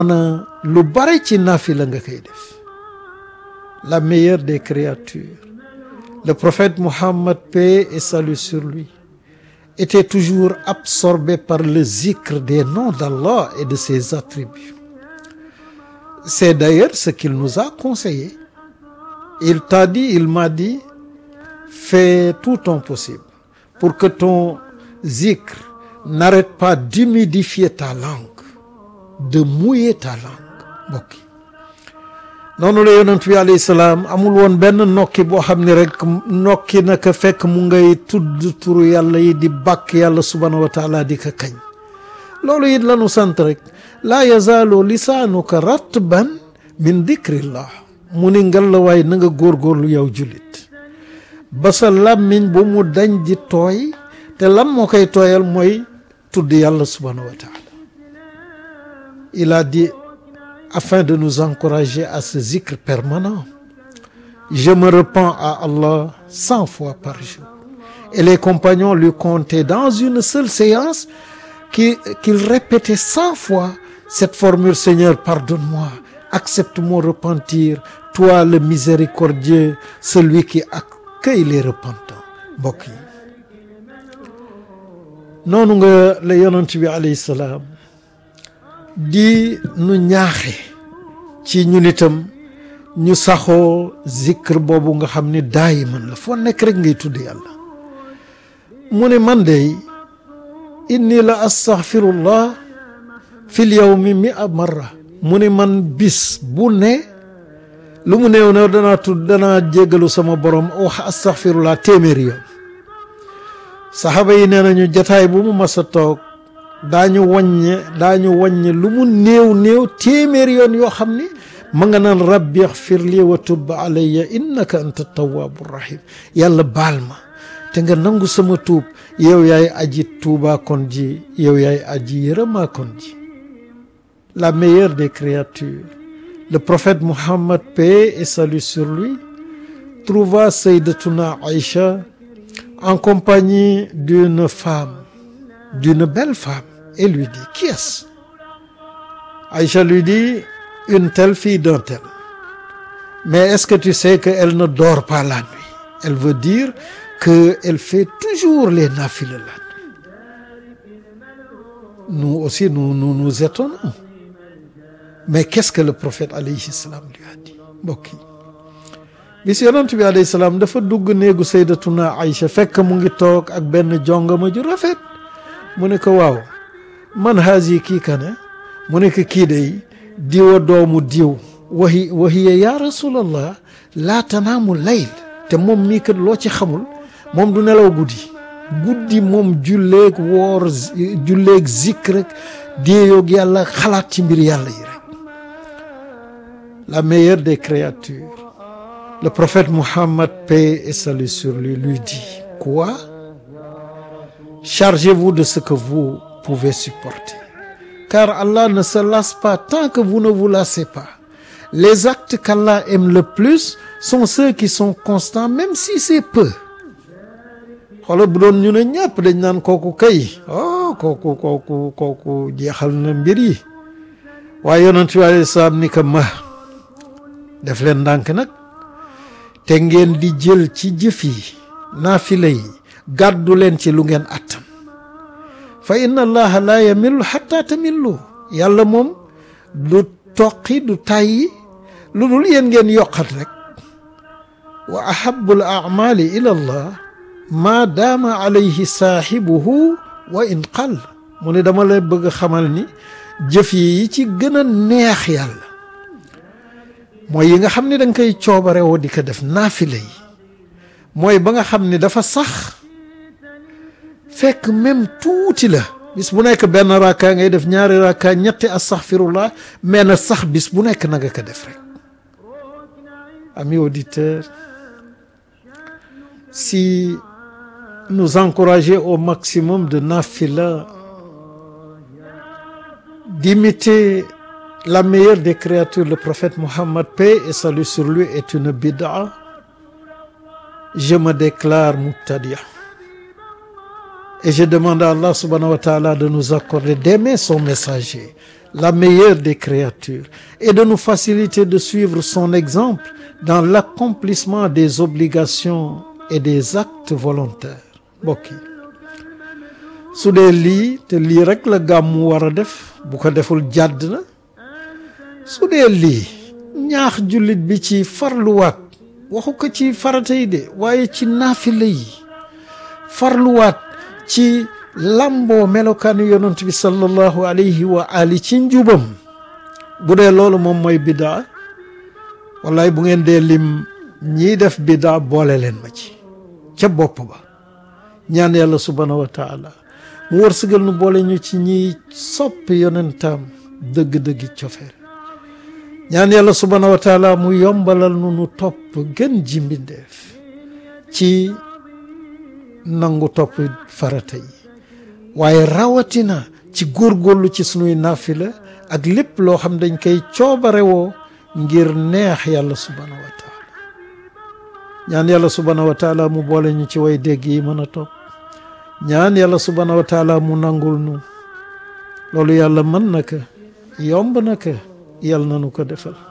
na lu bare ci naafila nga koy def la meilleure des créatures le prophète Mohammed paix et salut sur lui était toujours absorbé par le zikr des noms d'Allah et de ses attributs c'est d'ailleurs ce qu'il nous a conseillé il t'a dit il m'a dit fais tout ton possible pour que ton zikr n'arrête pas d'humidifier ta langue de mouiller ta langue mbokk yi noonu la yonent bi alayhi salaam amul woon benn nokki boo xam ne rek nokki naka fekk mu ngay tudd turu yàlla yi di bàkk yàlla subhaanahu wa taala di ko kañ loolu it lanu sant rek laa yazaalu lisaanuka ratban min dikrillah mu ni ngal la waay na nga góorgóorlu yow jullit ba sa làmmiñ bu mu dañ di tooy te lan moo koy tooyal mooy tudd yàlla subhaanahu wa taala il a dit afin de nous encourager à ce zikr permanent je me repens à Allah cent fois par jour et les compagnons lui contaient dans une seule séance qu'il qu'il répétait cent fois cette formule Seigneur pardonne-moi accepte mon repentir toi le miséricordieux celui qui accueille les repentants mbokk yi noonu nga la yonent bi alayhi salaam di nu ñaaxe ci ñun itam ñu saxoo zikr boobu nga xam ni daayi man la foo nekk rek ngay tudd yàlla mu ne man de inni la astaghfirullah fil yawmi mi'a marra mu ne man bis bu ne lu mu néew ne danaa tudd danaa jéggalu sama borom wax astaghfirullah téeméeri yoon saxaaba yi nee nañu jataay bu mu mas a toog daañu wàññe daañu wàññe lu mu néew néew téeméeri yoon yoo xam ni ma nga naan rabbi yaxfir li wa tub alayya innaka anta tawaabu rahim yàlla baal ma te nga nangu sama tuub yow yaay aji tuubaa kon ji yow yaay aji yërëmaa kon ji la meilleure des créatures le prophète Mohammed paix et salut sur lui trouva Sayyidatuna Aïcha en compagnie d'une femme d'une belle femme et lui dit qui est-ce Aïcha lui dit une telle fille d'un tel mais est-ce que tu sais qu'elle ne dort pas la nuit elle veut dire que elle fait toujours les nafiles la nuit nous aussi nous nous nous étonnons mais qu'est-ce que le prophète alayhi salam lui a dit mbokk yi bis yonent bi alayhi salaam dafa dugg néegu saydatuna Aïcha fekk mu ngi toog ak benn jongama ju rafet mu ne ko waaw man haasi kii kane mu ne ko kii day diwa doomu diw wahi wahiya ya rasulallah laa tanaamu layl te moom mii kat loo ci xamul moom du nelaw guddi guddi moom julleeg woor julleeg zik rek déeyoog yàlla xalaat ci mbir yàlla yi rek la meilleure des créatures le prophète Mohammed paix et salut sur lui lui dit quoi chargez-vous de ce que vous pouvez supporter car Allah ne se lasse pas tant que vous ne vous lassez pas les actes qu'Allah aime le plus sont ceux qui sont constants même si c'est peu xoolal bu doon ñu ne ñëpp dañ naan kooku kay oh kooku kooku kooku jeexal na mbir yi waaye yonent bi alayhi salaam ni ko ma def leen ndànk nag te ngeen di jël ci jëf yi naafila yi gàddu leen ci lu ngeen attan fa inna allaha la yamillu xatta tamillu yàlla moom du toqi du tàyyi lu dul yéen ngeen yokkat rek wa ahabu l amali ila allah maa daama alayhi saaxibuhu wa in qal mu ne dama la bëgg xamal ni jëf yi ci gën a neex yàlla mooy yi nga xam ne da nga koy coobare woo di ko def naafile yi mooy ba nga xam ne dafa sax fekk même tuuti la bis bu nekk benn rakka ngay def ñaari rakka ñetti astaghfirullah mais na sax bis bu nekk na nga ko def rek amis auditeurs si nous encourager au maximum de nafila d'imiter la meilleure des créatures le prophète Mohammed paix et salut sur lui est une bid'a je me déclare mubtadia et je demande à Allah subhanahu wa ta'ala de nous accorder d'aimer son messager la meilleure des créatures et de nous faciliter de suivre son exemple dans l'accomplissement des obligations et des actes volontaires mbokk yi su dee lii te lii rek la gàmmu war a def bu ko deful jàdd na su dee lii ñaax jullit bi ci farluwaat waxu ko ci farata yi de waaye ci naafila yi farluwaat ci lamboo melokaanu yonent bi sallallahu alayhi wa ali ci njubam bu dee loolu moom mooy bidaa wallaay bu ngeen dee lim ñiy def bidaa boole leen ma ci ca bopp ba ñaan yàlla subhaanahu wa taala mu wërsëgal nu boole ñu ci ñiy soppi yonentam dëgg-dëggi cofeel ñaan yàlla subhaanahu wa taala mu yombalal nu nu topp gën ji mbindeef ci nangu topp farata yi waaye rawatina ci góorgóorlu ci sunuy naafila ak lépp loo xam dañ koy coobarewoo ngir neex yàlla subhaanahu wa taala ñaan yàlla subhaanahu wa taala mu boole ñu ci way dégg yi mën a topp ñaan yàlla subhaanahu wa taala mu nangul nu loolu yàlla mën na ko yomb na ko yàlla na nu ko defal